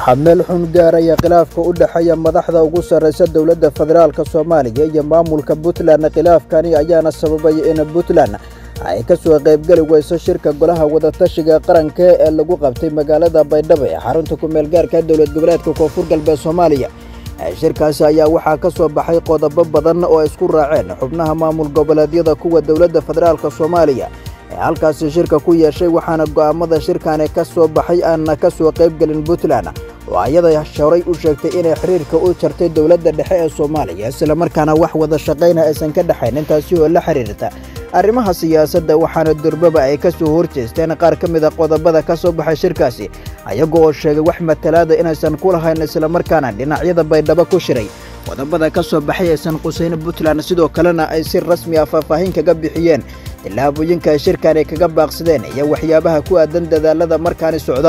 waxaa meel xun gaaraya khilaafka u dhexeeya madaxda ugu sarraysa dowladda federaalk soomaaliya iyo maamulka puntland khilaafkani ayaana sababay in puntland ay ka soo qaybgeli weyso shirka golaha wadatashiga qaranka ee lagu qabtay magaalada baydhabo ee xarunta ku-meel gaarka dowlad goboleedka koonfur galbeed soomaaliya shirkaasi ayaa waxaa ka soo baxay qodobo badan oo isku raaceen xubnaha maamul goboleedyada kuwa dowladda federaalk soomaaliya ee halkaasi shirka ku yeeshay waxaana go'aamada shirkani ka soo baxay aanna ka soo qaybgelin puntland oo ayada horay u sheegtay inay xiriirka u jartay dowladda dhexe ee soomaaliya islamarkaana wax wada shaqayna aysan ka dhexayn intaasi oo la xiriirta arrimaha siyaasadda waxaana durbaba ay ka soo horjeesteen qaar ka mid a qodobada ka soo baxay shirkaasi ayaga oo sheegay wax matalaada inaysan ku lahayn islamarkaana dhinacyada baydhabo ku shiray qodobada ka soo baxay aysan qusayn puntland sidoo kalena ay si rasmi ah faahfaahin kaga bixiyeen tillaabooyinka ay shirkani kaga baaqsadeen iyo waxyaabaha ku aadan dadaalada markaani socda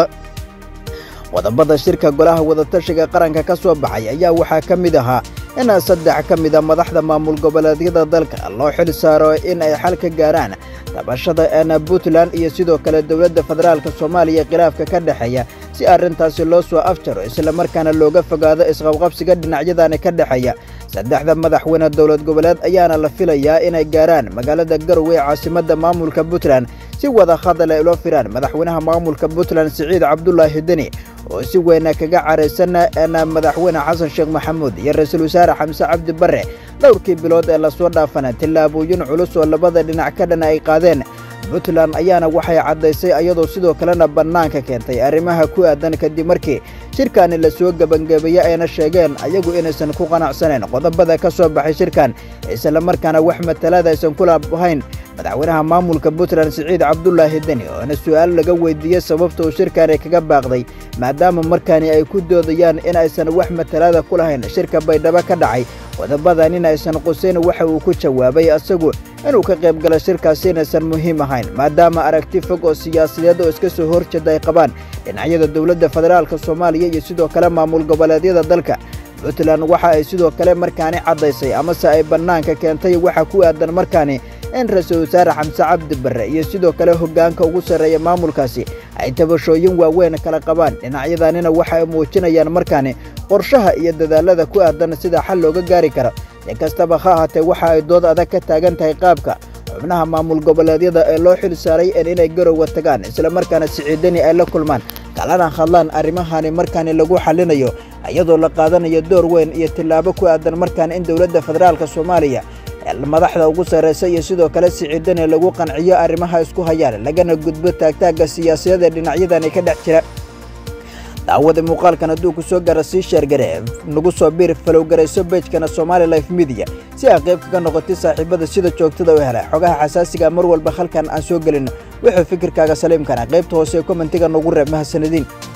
qodobada shirka golaha wadatashiga qaranka ka soo baxay ayaa waxaa ka mid ahaa in saddex ka mida madaxda maamul goboleedyada dalka loo xil saaro in ay xal ka gaaraan tabashada een puntland iyo sidoo kale dowladda federaalk soomaaliya khilaafka ka dhexeeya si arrintaasi loo soo afjaro islamarkaana looga fogaado isqabqabsiga dhinacyadani ka dhexeeya saddexda madaxweyne dowlad goboleed ayaana la filayaa inay gaaraan magaalada garowe ee caasimadda maamulka puntland si wada hadal ay ula firaan madaxweynaha maamulka puntland siciid cabdulaahi deni oo si weyna kaga caraysan madaxweyne xasan sheekh maxamuud iyo ra-iisul wasaare xamse cabdi barre dhowrkii bilood ee lasoo dhaafana tillaabooyin culus oo labada dhinac ka dhan ay qaadeen puntland ayaana waxay caddaysay ayadoo sidoo kalena bannaanka keentay arrimaha ku aadan kadib markii shirkani la soo gebangebeeyey ayna sheegeen ayagu inaysan ku qanacsanayn qodobada ka soo baxay shirkan islamarkaana wax matalaada aysan ku lahayn madaxweynaha maamulka puntland siciid cabdulaahi deni oona su'aal laga weydiiyey sababta uu shirkani kaga baaqday maadaama markaani ay ku doodayaan in aysan wax matalaada ku lahayn shirka baydhabo ka dhacay qodobadan in aysan qusayn waxa uu ku jawaabay asagu inuu ka qayb galo shirkaasi inaysan muhiim ahayn maadaama aragti fog oo siyaasadeed oo iska soo horjeeda ay qabaan dhinacyada dowladda federaalk soomaaliya iyo sidoo kale maamul goboleedyada dalka puntland waxa ay sidoo kale markaani caddaysay amase ay bannaanka keentay waxa ku aadan markaani in ra-iisul wasaare xamse cabdi barre iyo sidoo kale hoggaanka ugu sarreeya maamulkaasi ay tabashooyin waaweyn kala qabaan dhinacyadanina waxa ay muujinayaan markaani qorshaha iyo dadaalada ku aadan sida xal looga gaari karo si kastaba ha ahaatee waxa ay dood adag ka taagan tahay qaabka xubnaha maamul goboleedyada ee loo xil saaray inay garowa tagaan islamarkaana siciidani ay la kulmaan kalana hadlaan arrimahani markaani lagu xallinayo iyadoo la qaadanayo door weyn iyo tillaabo ku aadan markaan in dowladda federaalk soomaaliya madaxda ugu sarraysa iyo sidoo kale siciidani lagu qanciyo arrimaha isku hayaan lagana gudbo taagtaagga siyaasadada dhinacyadani ka dhex jira daawada muuqaalkan hadduu ku soo gara sii sheergare nagu soo biir falowgarayso beejkana somaali life midiya si aa qayb kaga noqotay saaxiibada sida joogtada u hela xogaha xasaasiga mar walba halkan aan soo gelino wuxuu fikirkaaga saliimkana qaybta hoose ee kommentiga nagu reeb mahadsanadiin